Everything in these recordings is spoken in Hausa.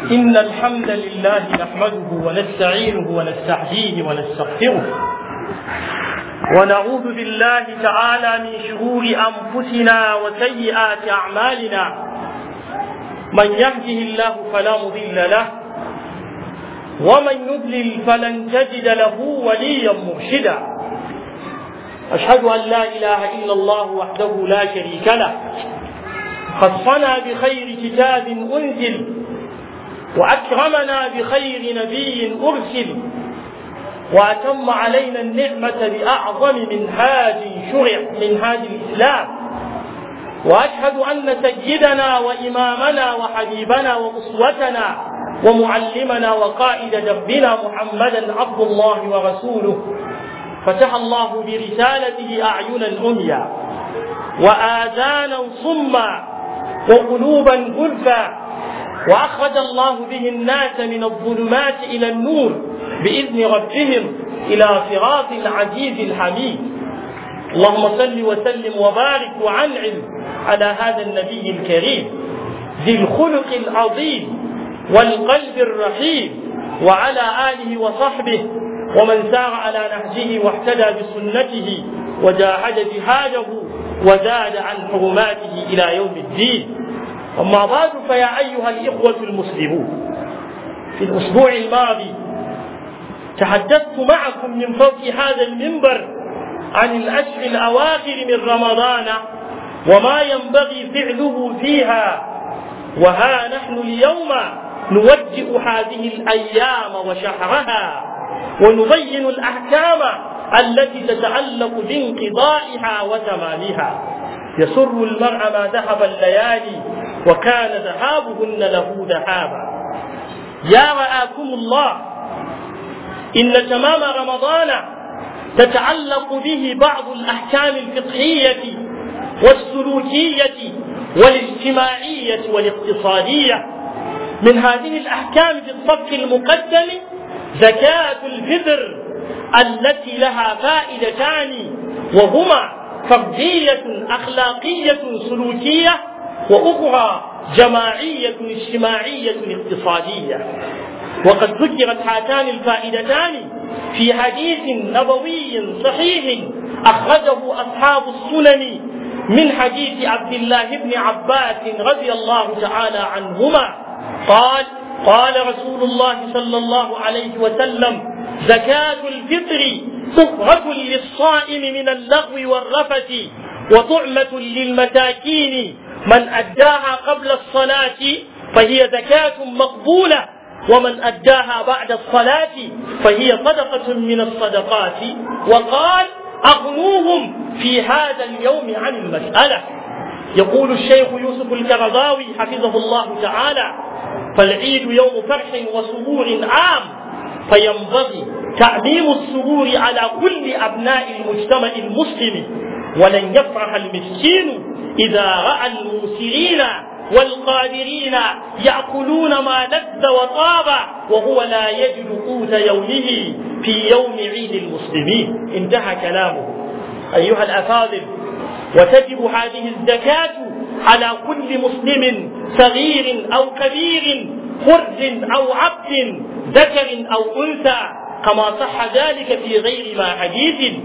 إن الحمد لله نحمده ونستعينه ونستهديه ونستغفره ونعوذ بالله تعالى من شرور أنفسنا وسيئات أعمالنا من يهده الله فلا مضل له ومن يضلل فلن تجد له وليا مرشدا أشهد أن لا إله إلا الله وحده لا شريك له خصنا بخير كتاب أنزل وأكرمنا بخير نبي أرسل وأتم علينا النعمة بأعظم منهاج شرع منهاج الإسلام وأشهد أن سيدنا وإمامنا وحبيبنا وأسوتنا ومعلمنا وقائد دربنا محمدا عبد الله ورسوله فتح الله برسالته أعينا عميا وآذانا صما وقلوبا غلفا وأخرج الله به الناس من الظلمات إلى النور بإذن ربهم إلى صراط العزيز الحميد اللهم صل وسلم وبارك وعنعم على هذا النبي الكريم ذي الخلق العظيم والقلب الرحيم وعلى آله وصحبه ومن سار على نهجه واهتدى بسنته وجاهد جهاده وزاد عن حرماته إلى يوم الدين أما بعد فيا أيها الإخوة المسلمون في الأسبوع الماضي تحدثت معكم من فوق هذا المنبر عن الأشهر الأواخر من رمضان وما ينبغي فعله فيها وها نحن اليوم نوجه هذه الأيام وشهرها ونبين الأحكام التي تتعلق بانقضائها وتمامها يسر المرء ما ذهب الليالي وكان ذهابهن له ذهابا يا رآكم الله إن تمام رمضان تتعلق به بعض الأحكام الفقهية والسلوكية والاجتماعية والاقتصادية من هذه الأحكام في الصف المقدم زكاة الفطر التي لها فائدتان وهما فردية أخلاقية سلوكية وأخرى جماعية اجتماعية اقتصادية وقد ذكرت هاتان الفائدتان في حديث نبوي صحيح أخرجه أصحاب السنن من حديث عبد الله بن عباس رضي الله تعالى عنهما قال قال رسول الله صلى الله عليه وسلم زكاة الفطر طهرة للصائم من اللغو والرفث وطعمة للمساكين من أداها قبل الصلاة فهي زكاة مقبولة ومن أداها بعد الصلاة فهي صدقة من الصدقات وقال أغنوهم في هذا اليوم عن المسألة يقول الشيخ يوسف الكرضاوي حفظه الله تعالى فالعيد يوم فرح وسرور عام فينبغي تعميم السرور على كل أبناء المجتمع المسلم ولن يفرح المسكين إذا رأى الموسرين والقادرين يأكلون ما لذ وطاب وهو لا يجد قوت يومه في يوم عيد المسلمين انتهى كلامه أيها الأفاضل وتجب هذه الزكاة على كل مسلم صغير أو كبير حر أو عبد ذكر أو أنثى كما صح ذلك في غير ما حديث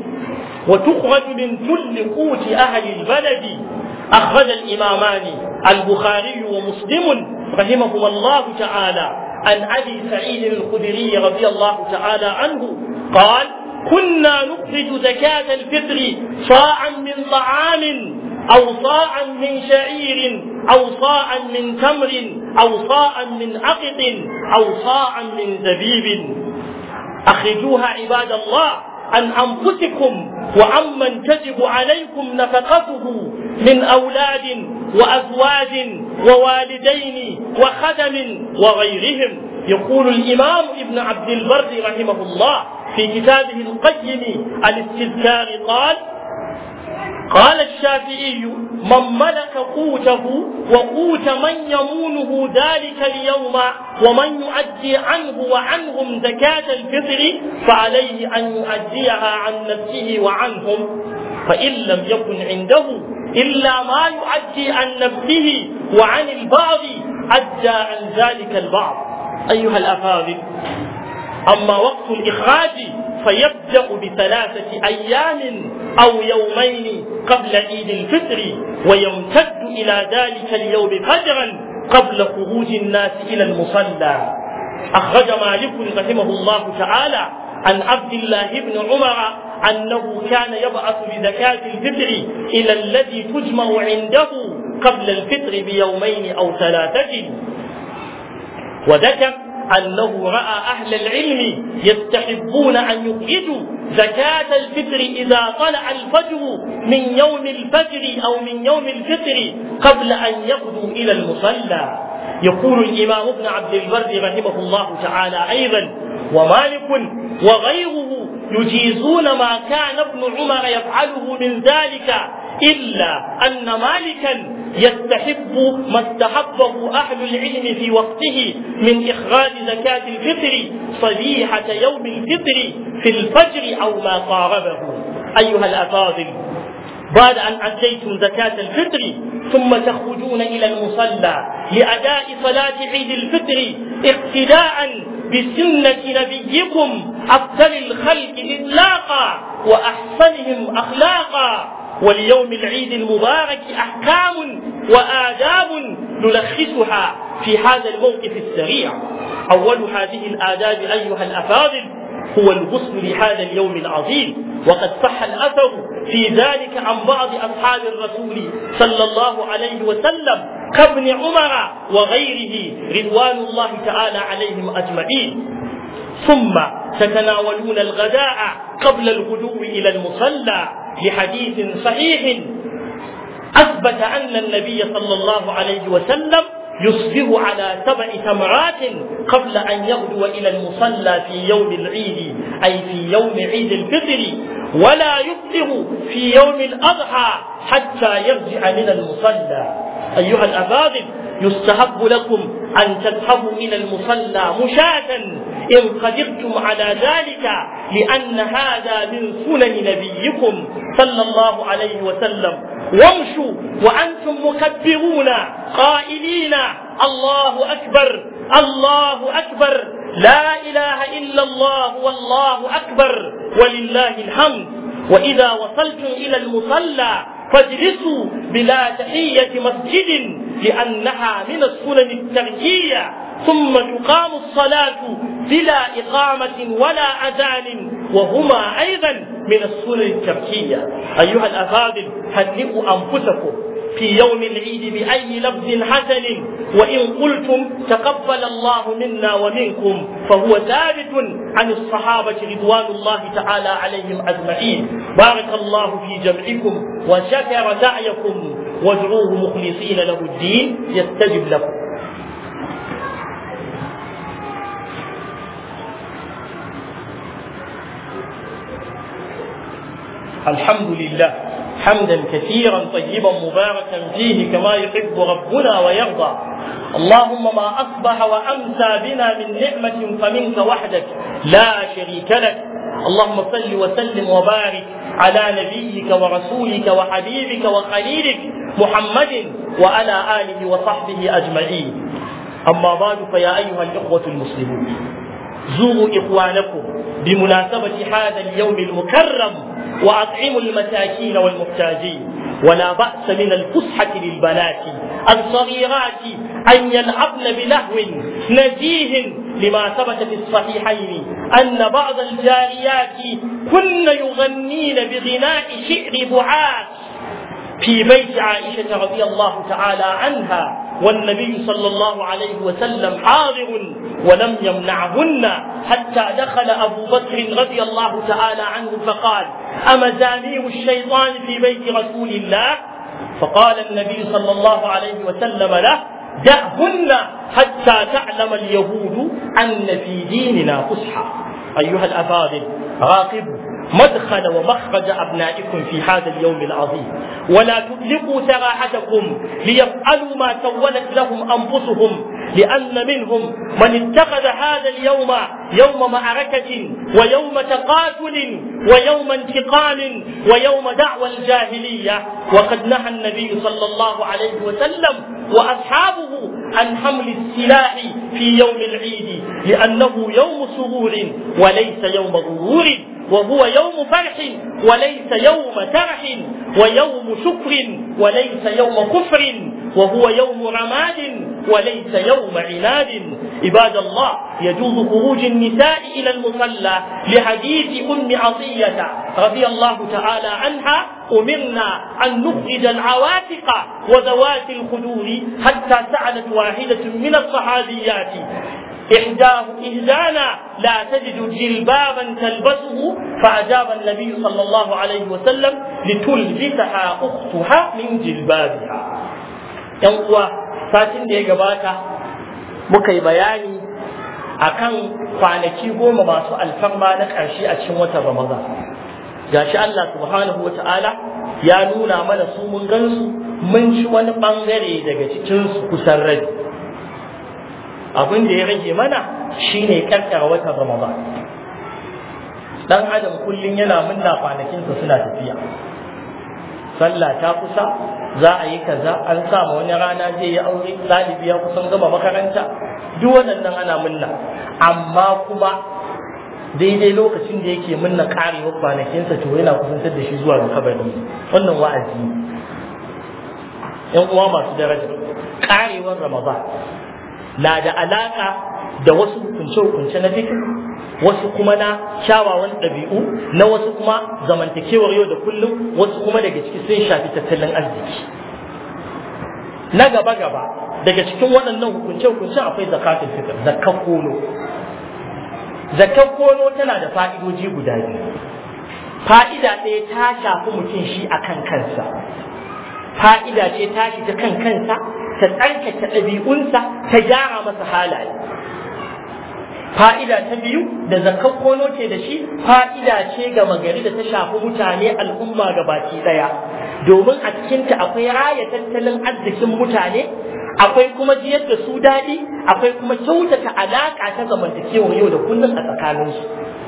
وتخرج من كل قوت أهل البلد أخرج الإمامان البخاري ومسلم رحمهما الله تعالى عن أبي سعيد الخدري رضي الله تعالى عنه قال كنا نخرج زكاة الفطر صاعا من طعام أو صاعا من شعير أو صاعا من تمر أو صاعا من عقد أو صاعا من زبيب أخرجوها عباد الله عن أنفسكم وعمن تجب عليكم نفقته من أولاد وأزواج ووالدين وخدم وغيرهم يقول الإمام ابن عبد البر رحمه الله في كتابه القيم الاستذكار قال قال الشافعي من ملك قوته وقوت من يمونه ذلك اليوم ومن يؤدي عنه وعنهم زكاة الفطر فعليه أن يؤديها عن نفسه وعنهم فإن لم يكن عنده إلا ما يؤدي عن نفسه وعن البعض أدى عن ذلك البعض أيها الأفاضل أما وقت الإخراج فيبدأ بثلاثة أيام أو يومين قبل عيد الفطر ويمتد إلى ذلك اليوم فجرا قبل خروج الناس إلى المصلى أخرج مالك رحمه الله تعالى عن عبد الله بن عمر أنه كان يبعث بزكاة الفطر إلى الذي تجمع عنده قبل الفطر بيومين أو ثلاثة وذكر أنه رأى أهل العلم يستحبون أن يخرجوا زكاة الفطر إذا طلع الفجر من يوم الفجر أو من يوم الفطر قبل أن يغدوا إلى المصلى يقول الإمام ابن عبد البر رحمه الله تعالى أيضا ومالك وغيره يجيزون ما كان ابن عمر يفعله من ذلك إلا أن مالكا يستحب ما استحبه أهل العلم في وقته من إخراج زكاة الفطر صبيحة يوم الفطر في الفجر أو ما قاربه أيها الأفاضل بعد أن أديتم زكاة الفطر ثم تخرجون إلى المصلى لأداء صلاة عيد الفطر اقتداء بسنة نبيكم أفضل الخلق إطلاقا وأحسنهم أخلاقا وليوم العيد المبارك أحكام وآداب نلخصها في هذا الموقف السريع أول هذه الآداب أيها الأفاضل هو الغسل لهذا اليوم العظيم وقد صح الأثر في ذلك عن بعض أصحاب الرسول صلى الله عليه وسلم كابن عمر وغيره رضوان الله تعالى عليهم أجمعين ثم تتناولون الغداء قبل الغدو إلى المصلى لحديث صحيح أثبت أن النبي صلى الله عليه وسلم يصبح على سبع تمرات قبل أن يغدو إلى المصلى في يوم العيد أي في يوم عيد الفطر ولا يفطر في يوم الأضحى حتى يرجع من المصلى أيها الأفاضل يستحب لكم أن تذهبوا إلى المصلى مشاة إن قدرتم على ذلك لأن هذا من سنن نبيكم صلى الله عليه وسلم وامشوا وأنتم مكبرون قائلين الله أكبر الله أكبر لا إله إلا الله والله أكبر ولله الحمد وإذا وصلتم إلى المصلى فاجلسوا بلا تحية مسجد لأنها من السنن التركية ثم تقام الصلاة بلا إقامة ولا أذان وهما أيضا من السنن التركية أيها الأفاضل هنئوا أنفسكم في يوم العيد بأي لفظ حسن وإن قلتم تقبل الله منا ومنكم فهو ثابت عن الصحابة رضوان الله تعالى عليهم أجمعين بارك الله في جمعكم وشكر سعيكم وادعوه مخلصين له الدين يستجب لكم الحمد لله حمدا كثيرا طيبا مباركا فيه كما يحب ربنا ويرضى اللهم ما اصبح وامسى بنا من نعمه فمنك وحدك لا شريك لك اللهم صل وسلم وبارك على نبيك ورسولك وحبيبك وخليلك محمد وعلى اله وصحبه اجمعين اما بعد فيا ايها الاخوه المسلمون زوروا اخوانكم بمناسبه هذا اليوم المكرم وأطعموا المساكين والمحتاجين ولا بأس من الفسحة للبنات الصغيرات أن يلعبن بلهو نزيه لما ثبت في الصحيحين أن بعض الجاريات كن يغنين بغناء شعر بعاث في بيت عائشة رضي الله تعالى عنها والنبي صلى الله عليه وسلم حاضر ولم يمنعهن حتى دخل أبو بكر رضي الله تعالى عنه فقال أمزامير الشيطان في بيت رسول الله فقال النبي صلى الله عليه وسلم له دعهن حتى تعلم اليهود أن في ديننا فسحة أيها الأفاضل راقبوا مدخل ومخرج أبنائكم في هذا اليوم العظيم ولا تطلقوا سراحتكم ليفعلوا ما سولت لهم أنفسهم لأن منهم من اتخذ هذا اليوم يوم معركة ويوم تقاتل ويوم انتقام ويوم دعوى الجاهلية وقد نهى النبي صلى الله عليه وسلم وأصحابه عن حمل السلاح في يوم العيد لأنه يوم سرور وليس يوم غرور وهو يوم فرح وليس يوم ترح ويوم شكر وليس يوم كفر وهو يوم رماد وليس يوم عناد عباد الله يجوز خروج النساء إلى المصلى لحديث أم عطية رضي الله تعالى عنها أمرنا أن نخرج العواتق وذوات الخدور حتى سألت واحدة من الصحابيات إحداه إهدانا لا تجد جلبابا تلبسه فأجاب النبي صلى الله عليه وسلم لتلبسها أختها من جلبابها ينقوى ساتين دي قباتا مكي بياني akan kwanaki goma masu alfarma na ƙarshe a cikin watan Ramadan. Gashi Allah subhanahu wa ta'ala ya nuna mana su mun gansu mun ci wani ɓangare daga cikinsu kusan rai. abin da ya rage mana shine karkara watan ramadan dan adam kullum yana munna kwanakinsa suna tafiya sallah ta kusa za a yi kaza an sa ma wani rana zai yi aure ɗalibi ya kusan gama makaranta duk waɗannan ana munna amma kuma daidai lokacin da yake munna karewar kwanakinsa to yana kusantar da shi zuwa ga kabari wannan wa'azi yan uwa masu daraja karewar ramadan na da alaka da wasu hukunce-hukunce na fikir wasu kuma na kyawawan ɗabi'u na wasu kuma zamantakewar yau da kullum wasu kuma daga ciki sun shafi tattalin arziki na gaba-gaba daga cikin waɗannan hukunce-hukunce akwai zakatun fitr zakkan kono zakkan kono tana da fa'idoji guda biyu fa'ida ɗaya ta shafi mutum shi akan kansa fa'ida ce tashi ta kan kansa ta tsarkake ɗabi'unsa ta gyara masa halaye fa'ida ta biyu da zakar kono ce da shi fa'ida ce ga magari da ta shafi mutane al'umma ga baki ɗaya domin a cikinta akwai raya tattalin arzikin mutane akwai kuma jiyar da su daɗi akwai kuma kyautata alaƙa ta zamantakewar yau da kullum a tsakaninsu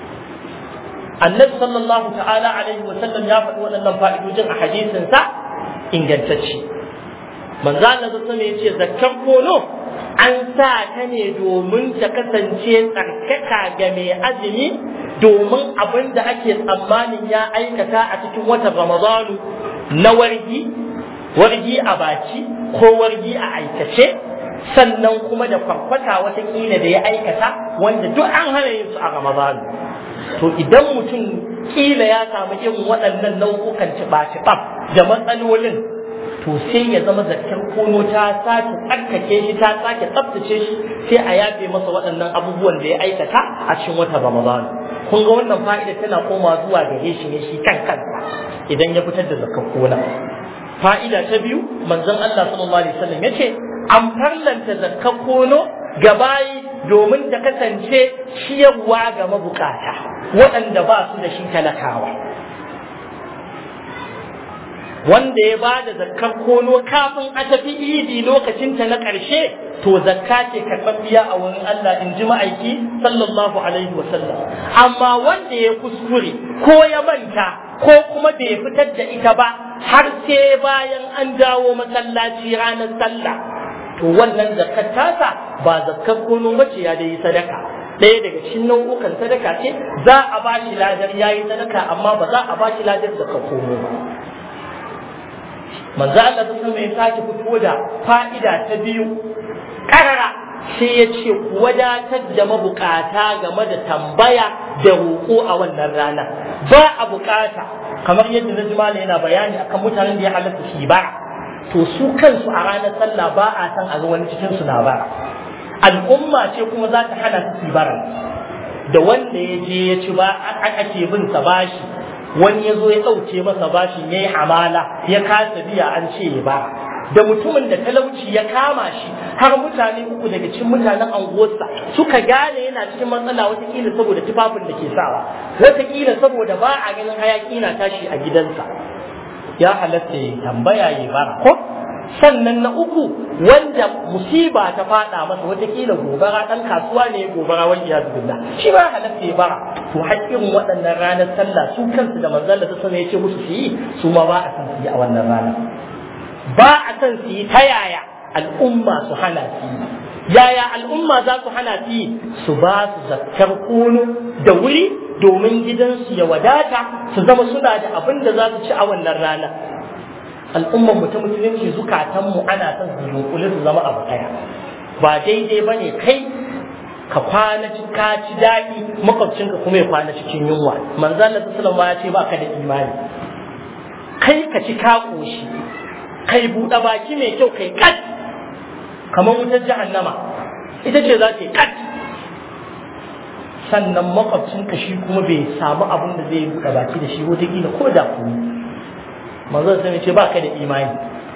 annabi sallallahu ta'ala alaihi wa sallam ya faɗi waɗannan fa'idojin a hadisinsa ingantacce manzo Allah sallallahu ya ce zakkar kono an sa ta ne domin ta kasance tsarkaka ga mai azumi domin abin da ake tsammanin ya aikata a cikin watan Ramadanu na wargi wargi a baki ko wargi a aikace sannan kuma da kwarkwata watakila da ya aikata wanda duk an hana yin su a Ramadanu to idan mutum kila ya samu irin waɗannan nau'ukan ciɓa-ciɓa da matsalolin to sai ya zama zakkar kono ta sake tsarkake shi ta sake tsaftace shi sai a yafe masa waɗannan abubuwan da ya aikata a cikin watan Ramadan kun ga wannan fa'ida tana koma zuwa gare shi ne shi kan kansa idan ya fitar da zakkar kona fa'ida ta biyu manzon Allah sallallahu alaihi wasallam yace an farlanta zakkar kono ga bayi domin ta kasance ciyarwa ga mabukata waɗanda ba su da shi talakawa wanda ya ba da zakkar kono kafin a tafi idi lokacinta na ƙarshe to zakka ce karɓaɓɓiya a wurin Allah in ji ma'aiki sallallahu alaihi wa sallam amma wanda ya kuskure ko ya manta ko kuma bai fitar da ita ba har sai bayan an dawo masallaci ranar sallah to wannan zakkar tasa ba zakkar kono bace ya dai sadaka ɗaya daga cikin nau'ukan sadaka ce za a ba shi ladar yayi sadaka amma ba za a ba shi ladar zakkar kono ba manzo Allah ta sama ya sake fito da fa'ida ta biyu karara sai ya ce ku wadatar da mabukata game da tambaya da roƙo a wannan rana ba a bukata kamar yadda na jima yana bayani akan mutanen da ya halatta shi bara to su kansu a ranar sallah ba a san a ga wani cikin su na bara al'umma ce kuma za ta hana su bara da wanda ya je ya ci ba ake bin sa bashi wani ya zo ya ɗauke masa bashin ya yi hamala ya kasa biya an ce ya ba da mutumin da talauci ya kama shi har mutane uku daga cikin mutanen anguwarsa suka gane yana cikin matsala watakila saboda tufafin da ke sawa watakila saboda ba a ganin hayaki na tashi a gidansa ya halatta ya tambaya ya bara ko sannan na uku wanda musiba ta fada masa watakila gobara dan kasuwa ne gobara wani ya billah shi ba halatta ya bara to haƙƙin waɗannan ranar sallah su kansu da manzon da sama ya ce musu su yi su ma ba a san su yi a wannan rana ba a san su yi ta yaya al'umma su hana su yaya al'umma za su hana su yi su ba su zakkar kono da wuri domin gidansu ya wadata su zama suna da abin da za su ci a wannan rana al'ummar mu ta musulunci zukatanmu ana son su yunkuli su zama abu ɗaya ba daidai ba ne kai ka kwana ka ci daɗi makwabcinka kuma ya kwana cikin yunwa manzo Allah sallallahu ya ce ba ka da imani kai ka ci ka koshi kai buɗe baki mai kyau kai kat kamar wutar jahannama ita ce za ta yi kat sannan makwabcinka shi kuma bai samu abin da zai buɗe baki da shi wata kila ko da kuma manzo sai ce ba ka da imani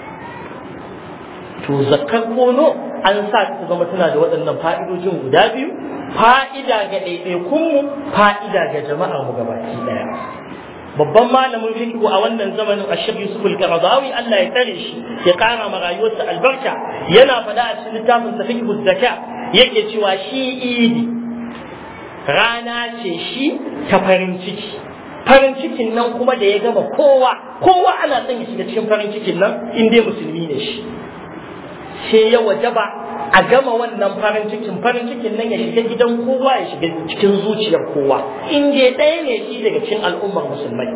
to zakkar kono an sa ta zama tana da waɗannan fa'idojin guda biyu fa'ida ga ɗaiɗaikunmu fa'ida ga jama'ar mu gabaki ɗaya babban malamin fiqh a wannan zamanin Ashir Yusuf al-Qaradawi Allah ya tsare shi ya kara ma rayuwarsa albarka yana faɗa a cikin littafin sa fiqh zaka yake cewa shi idi rana ce shi ta farin ciki farin cikin nan kuma da ya gama kowa kowa ana son ya shiga cikin farin cikin nan in dai musulmi ne shi sai ya wajaba a gama wannan farin cikin farin cikin nan ya shiga gidan kowa ya shiga cikin zuciyar kowa in dai ɗaya ne shi daga cikin al'ummar musulmai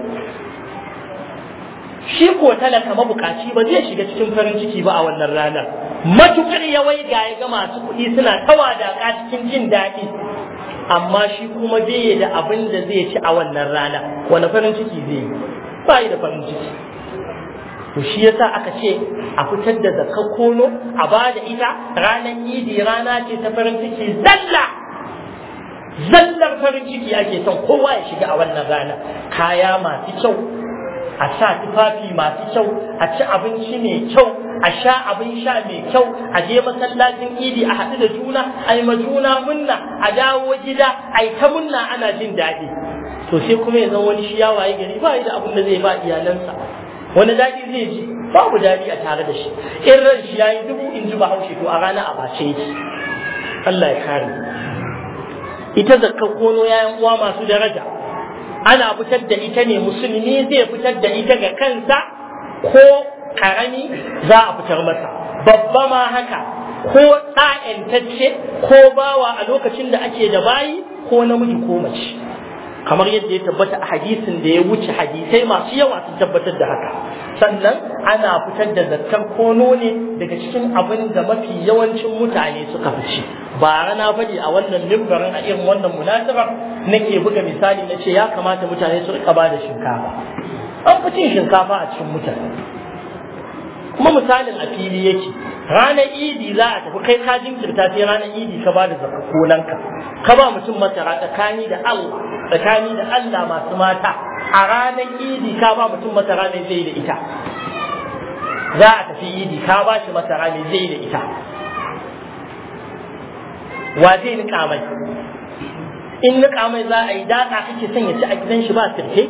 shi ko talaka mabukaci ba zai shiga cikin farin ciki ba a wannan ranar matukar ya waiga ya ga masu kuɗi suna tawadaka cikin jin daɗi amma shi kuma bai da abin da zai ci a wannan rana wani farin ciki zai yi ba da farin ciki to shi yasa aka ce a fitar da zakar kono a ba da ita ranar idi rana ce ta farin ciki zalla zallar farin ciki ake son kowa ya shiga a wannan rana kaya masu kyau a sa tufafi masu kyau a ci abinci mai kyau a sha abin sha mai kyau a je masallacin idi a haɗu da juna a yi ma juna munna a dawo gida a yi ta munna ana jin daɗi to sai kuma ya zama wani shi ya waye gari ba da abin da zai ba iyalansa wani daɗi zai ji babu daɗi a tare da shi in ran shi yayi dubu in ji bahaushe to a rana a bace yake Allah ya kare ita zakka kono yayan uwa masu daraja ana fitar da ita ne musulmi zai fitar da ita ga kansa ko karami za a fitar masa babba ma haka ko ɗa'yantacce ko bawa a lokacin da ake da bayi ko namiji ko mace kamar yadda ya tabbata a hadisin da ya wuce hadisai masu yawa sun tabbatar da haka sannan ana fitar da zakkar kono ne daga cikin abin da mafi yawancin mutane suka fi ci ba rana faɗi a wannan mimbarin a irin wannan munasaba nake buga misali na ce ya kamata mutane su rika ba da shinkafa an fi cin shinkafa a cikin mutane kuma misalin a fili yake ranar idi za a tafi kai ka jinkirta sai ranar idi ka ba da zakakonanka ka ba mutum masara tsakani da Allah tsakani da Allah masu mata a ranar idi ka ba mutum masara mai zai da ita za a tafi idi ka ba shi masara mai zai da ita wa zai nika mai in nika mai za a yi daɗa kake son ya ci a gidan shi ba sirke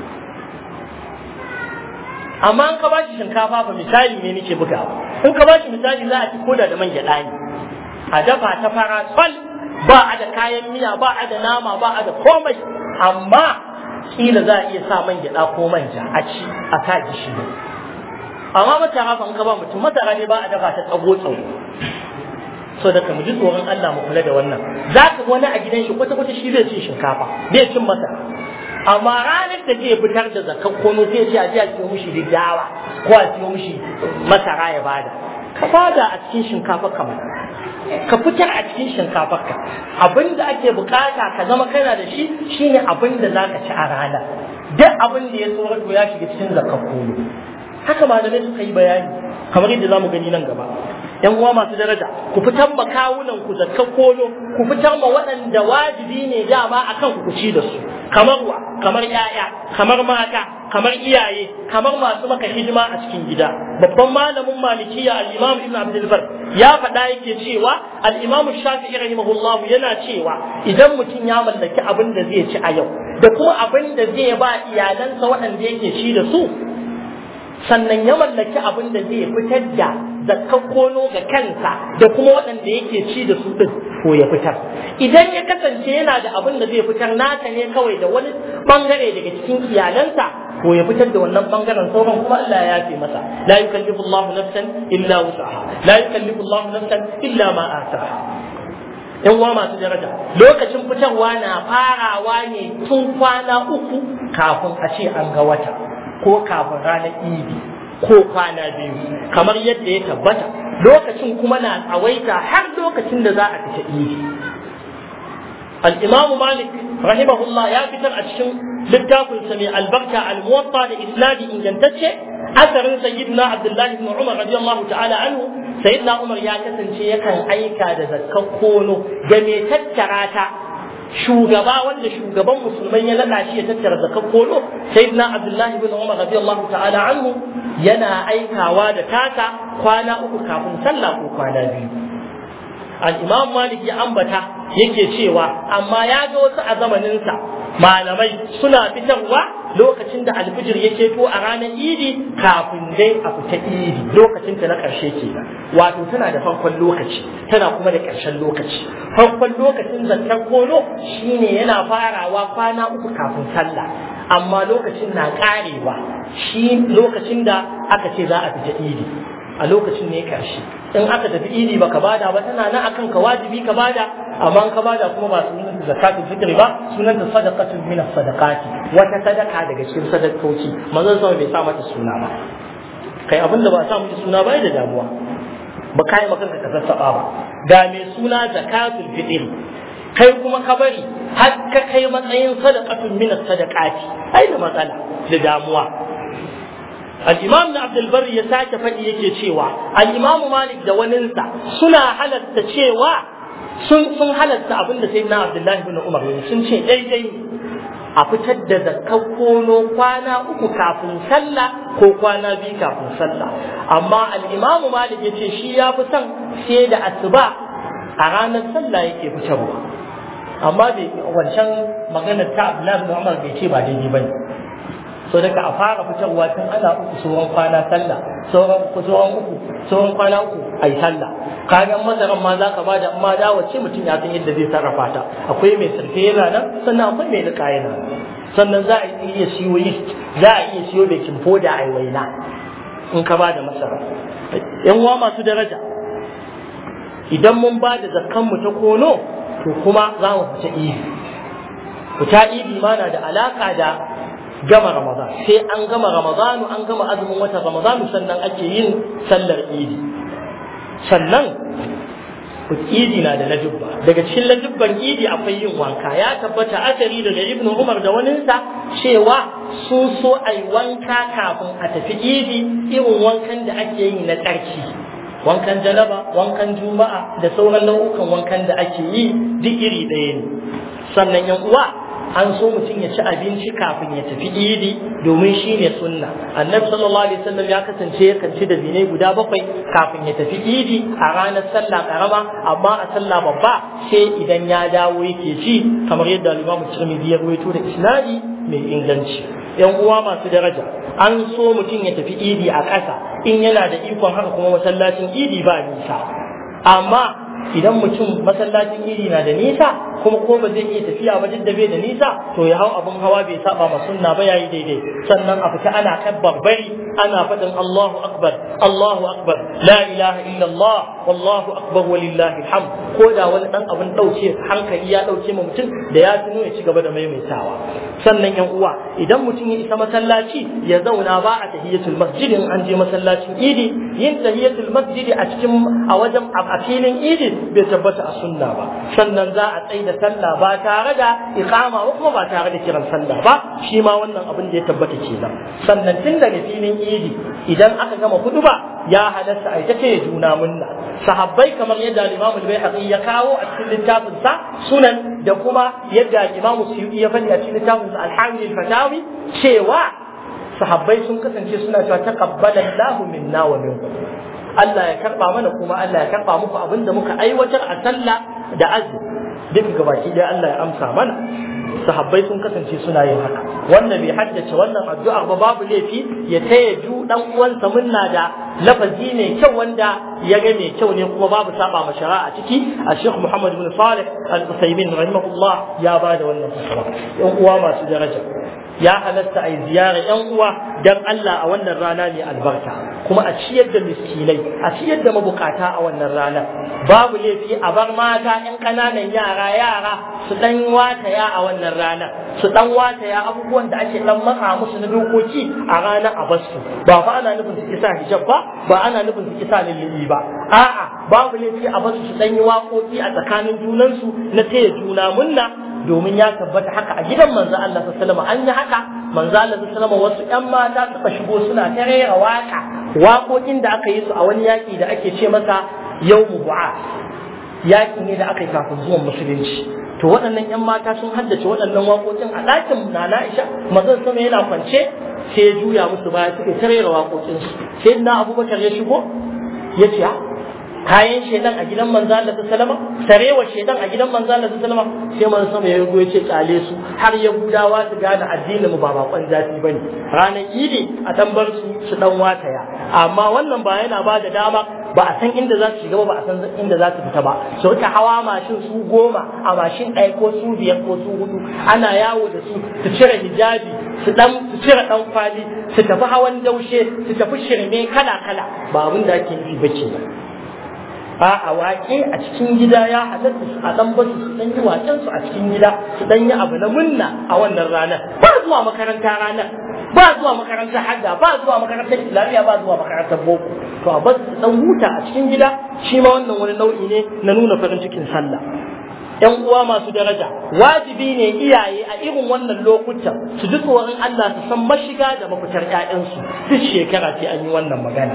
amma an ka ba shi shinkafa ba misali ne nake buga in ka ba shi misali za a ci koda da man gyaɗa ne a dafa ta fara tsal ba a da kayan miya ba a da nama ba a da komai amma kila za a iya sa man gyaɗa ko manja a ci a sa gishiri amma masara fa in ka ba mutum masara ne ba a dafa ta tsago tsago so da ka mu ji tsoron Allah mu kula da wannan za ka wani a gidan shi kwata kwata shi zai cin shinkafa zai cin masara amma ranar da zai fitar da zakar kono zai ce a ji a siyo mishi dawa ko a siyo mishi masara ya bada ka bada a cikin shinkafa kamar ka fitar a cikin shinkafar ka abin da ake bukata ka zama kana da shi shine abin da za ka ci a rana duk abin da ya tsoron ya shiga cikin zakar kono haka malamai suka yi bayani kamar yadda za mu gani nan gaba yan uwa masu daraja ku fitar ma kawunan ku zakkan kolo ku fitar ma waɗanda wajibi ne dama akan ku ci da su kamar wa kamar yaya kamar mata kamar iyaye kamar masu maka hidima a cikin gida babban malamin malikiya al-imam ibn abdul bar ya faɗa yake cewa al-imam shafi'i rahimahullah yana cewa idan mutum ya mallaki abin da zai ci a yau da kuma abin da zai ba iyalansa waɗanda yake ci da su sannan ya mallaki abin da zai fitar da zakkan kono ga kansa da kuma waɗanda yake ci da su ɗin ko ya fitar idan ya kasance yana da abin da zai fitar nasa ne kawai da wani bangare daga cikin iyalansa ko ya fitar da wannan bangaren sauran kuma Allah ya yafe masa la yukallifu Allah nafsan illa wus'aha la yukallifu Allah nafsan illa ma ataha yan uwa masu daraja lokacin fitarwa na farawa ne tun kwana uku kafin a ce an ga wata ko kafin ranar idi ko kwana biyu kamar yadda ya tabbata lokacin kuma na tsawaita har lokacin da za a fita idi الإمام مالك رحمه الله يا فتر أتشم للتاف سمي البركة الموطأ لإسناد إن جنتشه أثر سيدنا عبد الله بن عمر رضي الله تعالى عنه سيدنا عمر يا كسن شيء كان أيكا دزككونو جميع تتراتا shugaba wanda shugaban musulmai ya naɗa shi ya tattara zakar kolo sayyidina abdullahi bin umar radiyallahu ta'ala anhu yana aikawa da tata kwana uku kafin sallah ko kwana biyu al-imam malik ya ambata yake cewa amma ya ga wasu a zamaninsa malamai suna fitarwa lokacin da alfijir ya ceto a ranar idi kafin dai a fita idi lokacin ta na ƙarshe ke wato tana da farkon lokaci tana kuma da ƙarshen lokaci farkon lokacin zakar kono shine yana farawa kwana uku kafin sallah amma lokacin na ƙarewa shi lokacin da aka ce za a fita idi a lokacin ne karshe in aka tafi idi baka bada ba tana nan akan ka wajibi ka bada amma ka bada kuma ba sunan da zakatul fitri ba sunan da sadaqatul min sadaqati wata sadaka daga cikin sadakoki manzon sama bai sa mata suna ba kai abinda ba sa mata suna ba da damuwa ba kai maka ka sassaba ba ga mai suna zakatul fitri kai kuma ka bari har ka kai matsayin sadaqatul min sadaqati ai da matsala da damuwa الإمام ابن عبد البر يساك فدي yake cewa al-Imam Malik da waninsa suna halatta cewa sun sun halatta abin da sayyidina Abdullah ibn Umar ne sun ce daidai ne a fitar da zakkar kono kwana uku kafin sallah ko kwana biyu kafin sallah amma al-Imam Malik yace shi ya fi son sai da asuba a ranar sallah yake fitarwa amma bai wancan maganar ta Abdullah ibn Umar bai ce ba daidai bane so daga a fara fitarwa tun ana uku sauran kwana sallah sauran uku sauran uku sauran kwana uku ai sallah kayan masaran ma za ka bada amma da wace mutum ya san yadda zai sarrafa ta akwai mai sarfe yana nan sannan akwai mai nika yana sannan za a iya siyo yeast za a iya siyo baking powder ai waina in ka bada masara yan uwa masu daraja idan mun ba da zakkan mu ta kono to kuma za mu fita idi fita idi ma na da alaka da gama Ramadan sai an gama Ramadanu an gama azumin watan Ramadanu sannan ake yin sallar Idi sannan Idi na da lajubba daga cikin lajubban Idi akwai yin wanka ya tabbata asari daga Ibn Umar da waninsa cewa su so ai wanka kafin a tafi Idi irin wankan da ake yi na tsarki wankan janaba wankan juma'a da sauran nau'ukan wankan da ake yi duk iri ɗaya ne sannan yan uwa an so mutum ya ci abinci kafin ya tafi idi domin shi ne sunna annabi sallallahu alaihi wasallam ya kasance ya kanci da zinai guda bakwai kafin ya tafi idi a ranar sallah karama amma a sallah babba sai idan ya dawo yake ci kamar yadda al-Imam Tirmidhi ya rawaito da isnadi mai inganci yan uwa masu daraja an so mutum ya tafi idi a ƙasa in yana da ikon haka kuma masallacin idi ba nisa amma idan mutum masallacin iri na da nisa kuma ko ba zai iya tafiya ba duk da bai da nisa to ya hau abin hawa bai saba ma sunna ba yayi daidai sannan a fita ana kabbar bari ana faɗin Allahu akbar Allahu akbar la ilaha illa Allah wallahu akbar walillahi alhamd ko da wani dan abin dauke hankali ya dauke ma mutum da ya tuno ya ci gaba da maimaitawa sannan yan uwa idan mutum ya isa masallaci ya zauna ba a tahiyatul masjid in an je masallacin idi yin tahiyatul masjid a cikin a wajen a filin idi bai tabbata a sunna ba sannan za a tsaye da sallah ba tare da iqama ba kuma ba tare da kiran sallah ba shi ma wannan abin da ya tabbata kenan sannan tun daga filin idi idan aka gama ba ya halatta a ita ce juna munna sahabbai kamar yadda Imam al-Baihaqi ya kawo a cikin littafin sa sunan da kuma yadda Imam Suyuti ya faɗi a cikin littafin sa al-Hamil fatawi cewa sahabbai sun kasance suna cewa taqabbala Allahu minna wa minkum Allah ya karba mana kuma Allah ya karba muku abin da muka aiwatar a sallah da azumi duk gabaki dai Allah ya amsa mana sahabbai sun kasance suna yin haka wannan bai haddace wannan addu'a ba babu laifi ya taya ju dan uwansa munna da lafazi mai kyau wanda ya ga mai kyau ne kuma babu saba ma shari'a ciki a Sheikh Muhammad bin Salih Al-Utsaimin rahimahullah ya ba da wannan fasaha yan uwa masu daraja ya halatta a yi ziyara yan uwa dan Allah a wannan rana mai albarka kuma a ciyar da miskinai a ciyar da mabukata a wannan rana babu laifi a bar mata yan ƙananan yara yara su dan wataya a wannan rana su dan wataya abubuwan da ake dan matsa musu na dokoki a ranar a basu ba fa ana nufin su kisa hijab ba ba ana nufin su kisa lullubi ba a'a babu laifi a basu su dan yi waƙoƙi a tsakanin junansu na taya juna munna domin ya tabbata haka a gidan manzo Allah sallallahu alaihi an yi haka manzo Allah sallallahu wasu ƴan mata suka shigo suna ta rera waka waƙoƙin da aka yi su a wani yaƙi da ake ce masa yawmu bu'a yaƙi ne da aka yi kafin zuwan musulunci to waɗannan ƴan mata sun haddace waɗannan waƙoƙin a ɗakin Nana Aisha manzon sama yana kwance sai ya juya musu baya suka ta rera waƙoƙin su sai na Abubakar ya shigo ya ce kayan shedan a gidan manzo Allah sallama sarewa shedan a gidan manzo Allah sallama sai manzo sama ya rugo yace kale su har yahudawa su gane addinin mu ba bakon zafi bane ranar idi a tambar su su dan wataya amma wannan ba yana ba da dama ba a san inda za su shiga ba ba a san inda za su fita ba su rika hawa mashin su goma a mashin ɗaya ko su biyar ko su hudu ana yawo da su su cire hijabi su dan su cire dan kwali su tafi hawan daushe su tafi shirme kala kala ba abin da ake nufi bace ba a waƙe a cikin gida ya halatta su a dan basu su dan yi waƙen su a cikin gida su dan yi abu na munna a wannan ranar ba zuwa makaranta ranar ba zuwa makarantar hadda ba zuwa makarantar islamiyya ba zuwa makarantar boko to a basu su dan huta a cikin gida shi ma wannan wani nau'i ne na nuna farin cikin sallah ‘yan uwa masu daraja wajibi ne iyaye a irin wannan lokutan su ji tsoron Allah su san mashiga da mafitar ‘ya'yansu duk shekara sai an yi wannan magana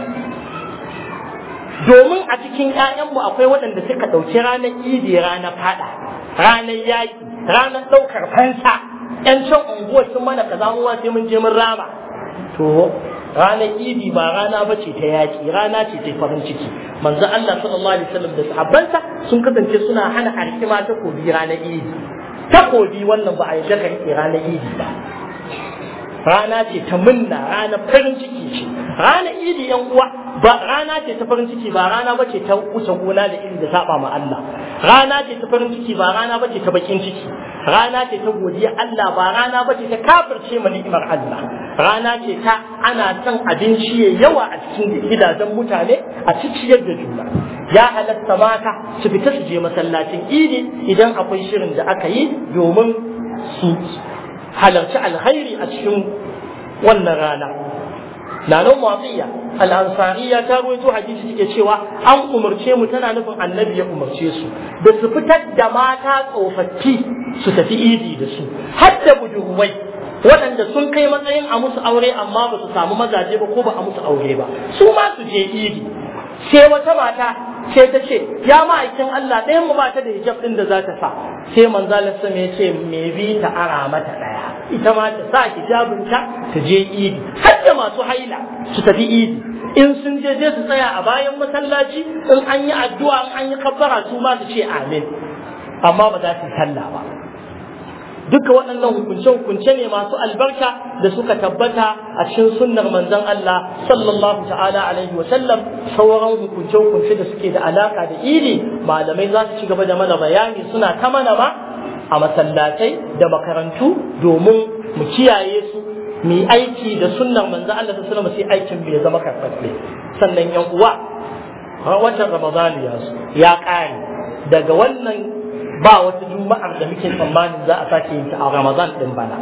domin a cikin ‘ya'yanmu akwai waɗanda suka ɗauki ranar idi ranar fada ranar yaƙi ranar ɗaukar fansa ‘yan can unguwar sun mana kaza mu sai mun je mun rama to ranar idi ba rana ba ce ta yaƙi rana ce ta farin ciki manzo Allah sallallahu alaihi wasallam da sahabbansa sun kasance suna hana arkima takobi ranar idi takobi wannan ba a yi daga riƙe ranar idi ba rana ce ta munna ranar farin ciki ce ranar idi yan uwa ba rana ce ta farin ciki ba rana ba ce ta wuce gona da iri da saba ma Allah rana ce ta farin ciki ba rana ba ce ta bakin ciki rana ce ta godiya Allah ba rana ba ce ta kafirce ma ni'imar Allah rana ce ta ana son abinci ya yawa a cikin gidajen mutane a ciciyar da juna ya halatta mata su fita su je masallacin idi idan akwai shirin da aka yi domin su halarci alkhairi a cikin wannan rana Lalan Mu'atiyya al-Ansariya ta rawaito hadisi take cewa an umarce mu tana nufin annabi ya umarce su da su fitar da mata tsofaffi su tafi idi da su har da budurwai waɗanda sun kai matsayin a musu aure amma ba su samu mazaje ba ko ba a musu aure ba su ma su je idi sai wata mata sai ta ce ya ma'aikin Allah ɗayan mu ba ta da hijab ɗin da za ta sa sai manzalar sama ya ce me bi ta ara mata ɗaya ita ma ta sa hijabinta ta je idi har da masu haila su tafi idi in sun je je su tsaya a bayan masallaci in an yi addu'a in an yi kabbara su ma su ce amin amma ba za su sallah ba duka waɗannan hukunce-hukunce ne masu albarka da suka tabbata a cikin sunnar manzon Allah sallallahu ta'ala alaihi wa sallam sauran hukunce-hukunce da suke da alaka da idi malamai za su ci gaba da mana bayani suna ta mana ma a masallatai da makarantu domin mu kiyaye su mu aiki da sunnar manzon Allah sallallahu alaihi wa sai aikin bai zama karfafe sannan yan uwa watan Ramadan ya ya ƙare daga wannan ba wata juma'ar da muke tsammanin za a sake yin ta a Ramadan din bana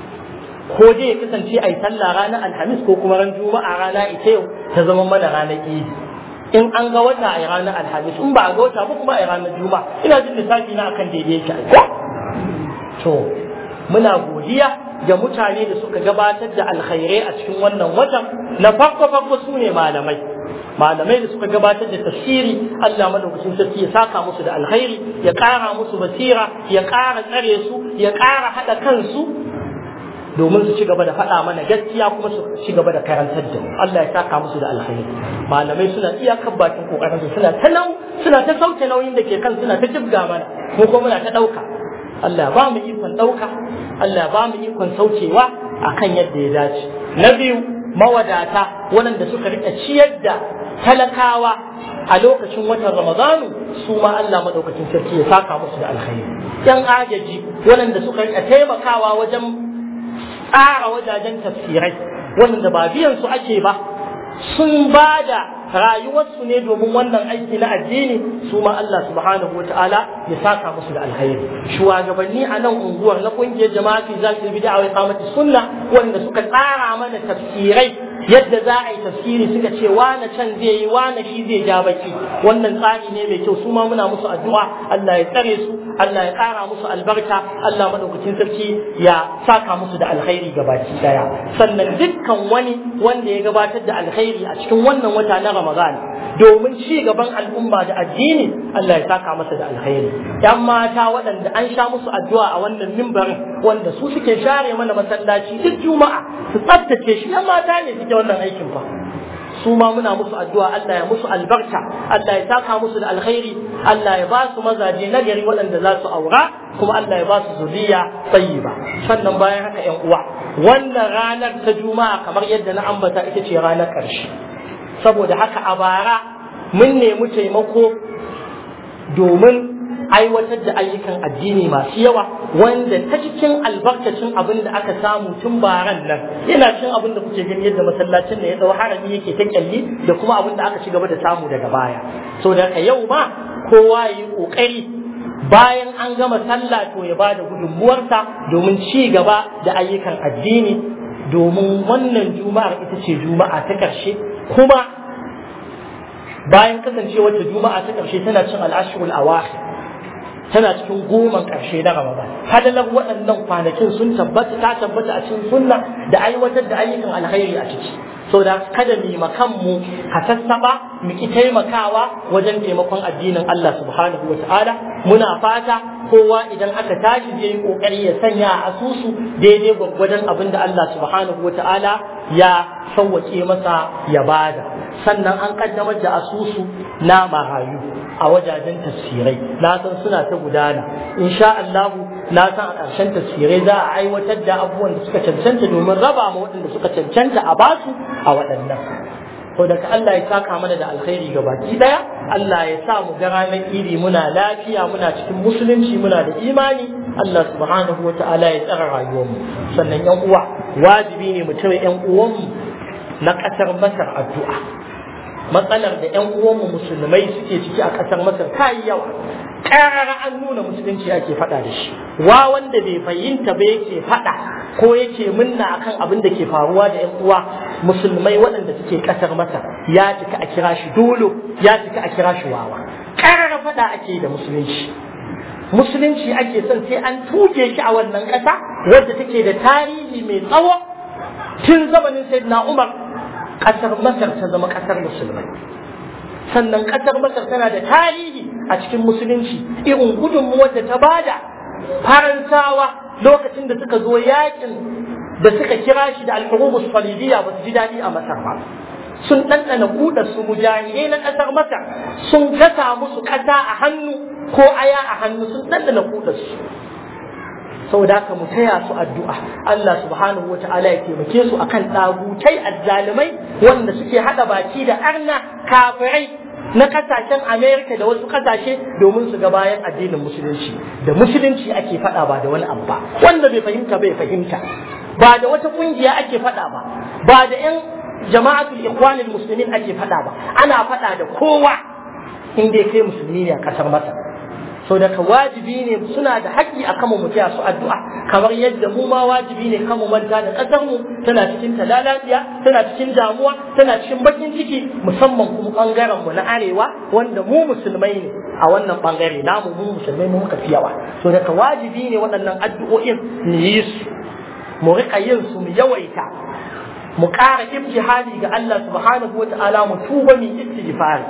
ko dai ya kasance a yi sallah ranar Alhamis ko kuma ran Juma'a rana ita yau ta zama mana ranar Idi in an ga wata a ranar Alhamis in ba a ga wata ba kuma a ranar Juma'a ina jin lissafi na akan daidai yake ko to muna godiya ga mutane da suka gabatar da alkhairai a cikin wannan watan na farko farko su ne malamai malamai da suka gabatar da tafsiri Allah madaukakin sarki ya saka musu da alkhairi ya ƙara musu basira ya ƙara tsare su ya ƙara haɗa kansu domin su ci gaba da faɗa mana gaskiya kuma su ci gaba da karantar da mu Allah ya saka musu da alkhairi malamai suna iyakar bakin kokarin su suna ta nau suna ta sauke nauyin da ke kan suna ta jibga mana mu kuma muna ta ɗauka Allah ba mu ikon ɗauka Allah ba mu ikon saukewa akan yadda ya dace na biyu mawadata waɗanda suka rika ciyar da talakawa a lokacin watan ramadanu su ma Allah madaukakin sarki ya saka musu da alkhairi yan agaji waɗanda suka rika taimakawa wajen tsara wajajen tafsirai wanda ba biyan su ake ba sun ba da rayuwarsu ne domin wannan aiki na addini su ma Allah subhanahu ta'ala ya saka musu da alkhairi shugabanni a nan unguwar na kungiyar jama'a fi zaki bid'a wa iqamati sunna wanda suka tsara mana tafsirai yadda za a yi tafsiri suka ce wane can zai yi wane shi zai ja baki wannan tsari ne mai kyau su ma muna musu addu'a Allah ya tsare su Allah ya ƙara musu albarka Allah madaukakin sarki ya saka musu da alkhairi gabaki daya sannan dukkan wani wanda ya gabatar da alkhairi a cikin wannan wata na Ramadan domin ci gaban al'umma da addini Allah ya saka masa da alkhairi yan mata waɗanda an sha musu addu'a a wannan mimbarin wanda su suke share mana masallaci duk juma'a su tsaftace shi yan mata ne suke wannan aikin fa su ma muna musu addu'a Allah ya musu albarka Allah ya saka musu da alkhairi Allah ya ba su mazaje na gari waɗanda za su aura kuma Allah ya ba su zuriya tayyiba sannan bayan haka ƴan uwa wannan ranar ta juma'a kamar yadda na ambata ita ce ranar ƙarshe saboda haka a bara mun nemi taimako domin aiwatar da ayyukan addini masu yawa wanda ta cikin albarkacin abin da aka samu tun baran nan yana cin abin da kuke gani yadda masallacin da ya dau harami yake ta kyalli da kuma abin da aka ci gaba da samu daga baya so da haka yau ma kowa ya yi kokari bayan an gama sallah to ya bada gudunmuwarsa domin ci gaba da ayyukan addini domin wannan juma'ar ita ce juma'a ta ƙarshe kuma bayan kasancewar ta juma'a ta ƙarshe tana cin al'ashirul awakhir tana cikin goman ƙarshe na Ramadan. Hadalar waɗannan kwanakin sun tabbata ta tabbata a cikin sunna da aiwatar da ayyukan alkhairi a ciki. So da kada mu makan mu kasassaba mu ki taimakawa wajen taimakon addinin Allah subhanahu wata'ala muna fata kowa idan aka tashi zai yi kokari ya sanya a asusu daidai gwaggwadon abin da Allah subhanahu wata'ala ya sauwake masa ya bada sannan an kaddamar da asusu na marayu a wajajen tafsirai na san suna ta gudana insha Allah na san a ƙarshen tafsirai za a aiwatar da abubuwan da suka cancanta domin raba ma waɗanda suka cancanta a basu a waɗannan to daga Allah ya saka mana da alkhairi ga baki daya Allah ya sa mu ga ranar iri muna lafiya muna cikin musulunci muna da imani Allah subhanahu wa ta'ala ya tsara rayuwarmu sannan yan uwa wajibi ne mu tare yan uwanmu na ƙasar Masar addu'a matsalar da 'yan uwanmu musulmai suke ciki a ƙasar masar ta yi yawa ƙarara an nuna musulunci ake faɗa da shi wa wanda bai fahimta ba yake faɗa ko yake munna akan abin da ke faruwa da 'yan uwa musulmai waɗanda suke ƙasar masar ya cika a kira shi dolo ya cika a kira shi wawa ƙarara faɗa ake da musulunci musulunci ake son sai an tuge shi a wannan ƙasa wadda take da tarihi mai tsawo tun zamanin sayyidina umar ƙasar Masar ta zama ƙasar musulmai. Sannan ƙasar Masar tana da tarihi a cikin musulunci irin gudunmuwar da ta bada Faransawa lokacin da suka zo yakin da suka kira shi da al'urubus salibiyya ba su ji daɗi a Masar ba. Sun ɗanɗana kuɗa su mujahidai na ƙasar Masar sun gasa musu ƙasa a hannu ko aya a hannu sun ɗanɗana kuɗa su. saboda haka mu taya su addu'a Allah subhanahu wata'ala ya taimake su akan ɗagutai azzalumai wanda suke haɗa baki da arna kafirai na kasashen Amerika da wasu kasashe domin su ga bayan addinin musulunci da musulunci ake faɗa ba da wani abu ba wanda bai fahimta bai fahimta ba da wata ƙungiya ake faɗa ba ba da 'yan jama'atul ikhwanil muslimin ake faɗa ba ana faɗa da kowa in dai kai musulmi ne a ƙasar Masar so daga wajibi ne suna da haƙƙi a kama mu su addu'a kamar yadda mu ma wajibi ne kama manta da ƙasar mu tana cikin talalabiya tana cikin damuwa tana cikin bakin ciki musamman kuma bangaren mu na arewa wanda mu musulmai ne a wannan bangare namu mu musulmai mu muka fi yawa so daga wajibi ne waɗannan addu'o'in mu yi su mu riƙa yin su mu yawaita mu ƙara ibtihali ga Allah subhanahu wa ta'ala mu tuba mu istighfari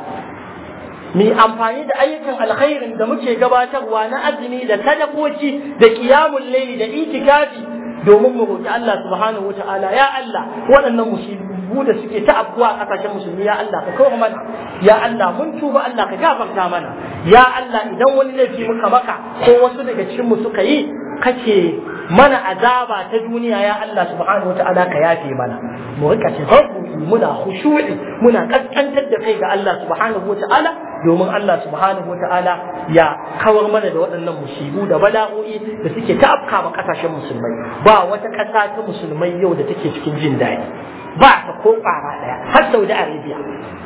mu amfani da ayyukan alkhairin da muke gabatarwa na azumi da sadakoki da qiyamul layli da itikafi domin mu roki Allah subhanahu wataala ya Allah waɗannan musibu da suke ta abuwa a kasashen musulmi ya Allah ka kawo mana ya Allah mun tuba Allah ka gafarta mana ya Allah idan wani laifi muka maka ko wasu daga cikin mu suka yi kake mana azaba ta duniya ya Allah subhanahu wataala ka yafe mana mu rika tafarru'i muna khushu'i muna kaskantar da kai ga Allah subhanahu wataala domin Allah subhanahu wata'ala ya kawar mana da waɗannan musibu da bala'o'i da suke ta afka ma ƙasashen musulmai ba wata ƙasa ta musulmai yau da take cikin jin daɗi ba ta ko ƙwara ɗaya har Saudi Arabia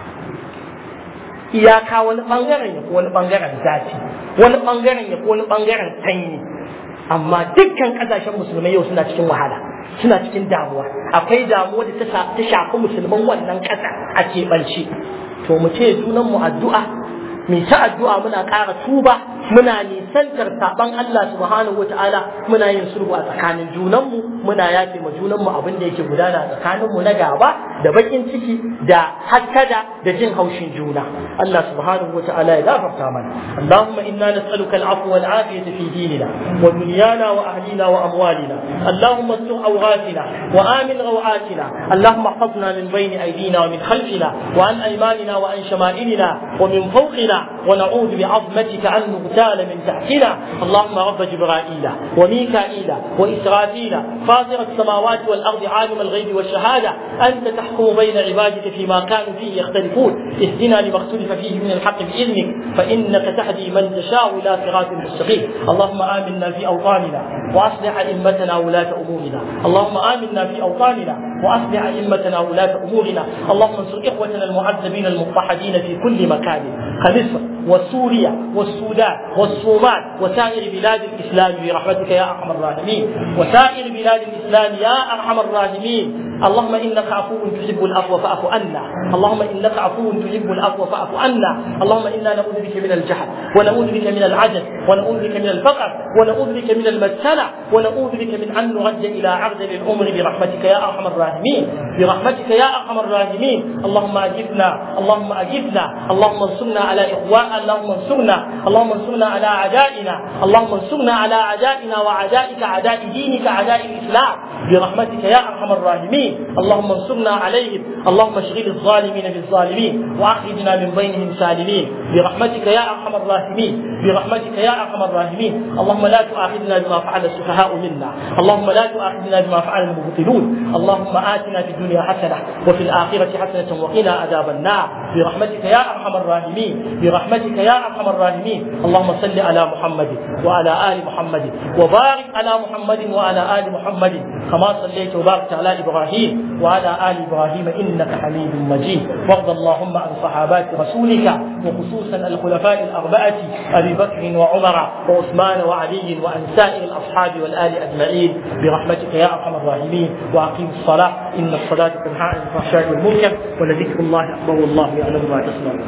iyaka wani ɓangaren ya wani ɓangaren zafi wani ɓangaren ya wani ɓangaren sanyi amma dukkan ƙasashen musulmai yau suna cikin wahala suna cikin damuwa akwai damuwa da ta shafi musulman wannan ƙasa a keɓance to mu ce junan mu addu'a mu ta addu'a muna ƙara tuba muna nisantar saban Allah subhanahu wata'ala muna yin sulhu a tsakanin junanmu muna yafe ma junanmu abin da yake gudana tsakaninmu na gaba da bakin ciki da hakkada da jin haushin juna Allah subhanahu wata'ala ya gafarta mana Allahumma inna nas'aluka al-afwa wal afiyata fi dinina wa dunyana wa ahlina wa amwalina Allahumma sur awratina wa amin rawatina Allahumma ihfazna min bayni aydina wa min khalfina wa an aymanina wa an shama'ilina wa min fawqina wa na'udhu bi'azmatika an نغتال من تحتنا اللهم رب جبرائيل وميكائيل وإسرافيل فاطر السماوات والأرض عالم الغيب والشهادة أنت تحكم بين عبادك فيما كانوا فيه يختلفون اهدنا لما اختلف فيه من الحق بإذنك فإنك تهدي من تشاء إلى صراط مستقيم اللهم آمنا في أوطاننا وأصلح أئمتنا ولاة أمورنا اللهم آمنا في أوطاننا وأصلح أئمتنا ولاة أمورنا اللهم انصر إخوتنا المعذبين المضطهدين في كل مكان كمصر وسوريا والسودان والصومال وسائر بلاد الإسلام برحمتك يا أرحم الراحمين وسائر بلاد الإسلام يا أرحم الراحمين اللهم إنك عفو تحب العفو فاعف عنا اللهم إنك عفو تحب العفو فاعف عنا اللهم إنا نعوذ بك من الجهل ونعوذ بك من العجز ونعوذ بك من الفقر ونعوذ بك من المسكنة ونعوذ بك من أن نرد إلى عرض العمر برحمتك يا أرحم الراحمين برحمتك يا أرحم الراحمين اللهم أجبنا اللهم أجبنا اللهم انصرنا على إخوان اللهم انصرنا اللهم انصرنا على أعدائنا اللهم انصرنا على أعدائنا وأعدائك أعداء دينك أعداء الإسلام برحمتك يا أرحم الراحمين اللهم انصرنا عليهم اللهم اشغل الظالمين بالظالمين وأخرجنا من بينهم سالمين برحمتك يا أرحم الراحمين برحمتك يا أرحم الراحمين اللهم لا تؤاخذنا بما فعل السفهاء منا اللهم لا تؤاخذنا بما فعل المبطلون اللهم آتنا في الدنيا حسنة وفي الآخرة حسنة وقنا عذاب النار برحمتك يا أرحم الراحمين برحمتك يا أرحم الراحمين اللهم صل على محمد وعلى آل محمد وبارك على محمد وعلى آل محمد كما صليت وباركت على إبراهيم وعلى آل إبراهيم إنك حميد مجيد وارض اللهم عن صحابات رسولك وخصوصا الخلفاء الأربعة أبي بكر وعمر وعثمان وعلي وعن سائر الأصحاب والآل أجمعين برحمتك يا أرحم الراحمين وأقيم الصلاة إن الصلاة تنهى عن الفحشاء والمنكر ولذكر الله أكبر والله يعلم ما تصنعون